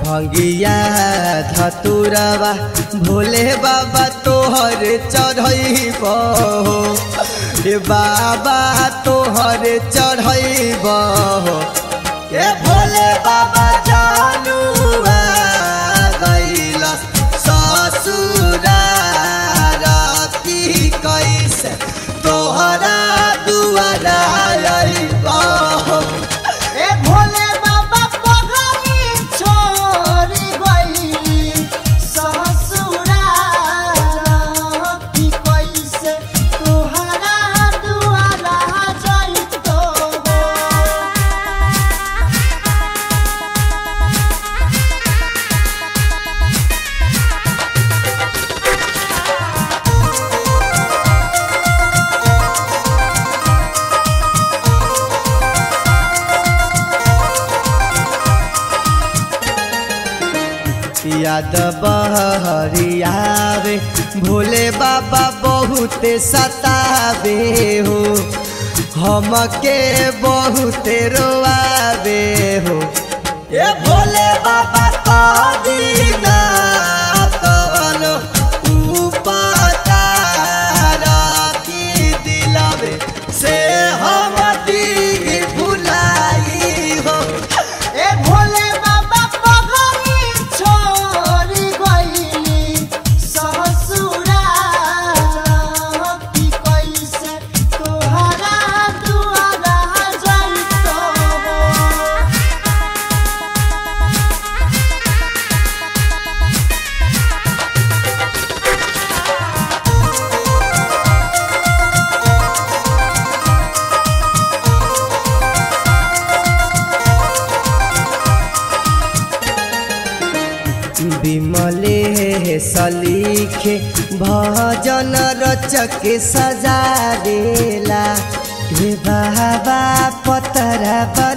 भंगिया धतुरवा भोले बाबा तोहर चढ़ैब हे बाबा तोहर चढ़ैब ए भोले बाबा जानुआ गइल ससुरा की कैसे तोहरा दुआरा अइब ए भोले बाबा पगली छोरी गई ससुरा की कैसे तोहरा दुआरा जइतो याद बहरियावे भोले बाबा बहुत सतावे हो हमके बहुत रोआवे हो ए भोले बाबा तो दीना तोलो उपकार की दिलवे से हम दी भुलाई हो ए भोले बाबा पगली छोरी गई ससुरा की कैसे तोहरा दुआरा जइतो विमले सलीखे भजन रचक सजा देला हे बाबा पतरा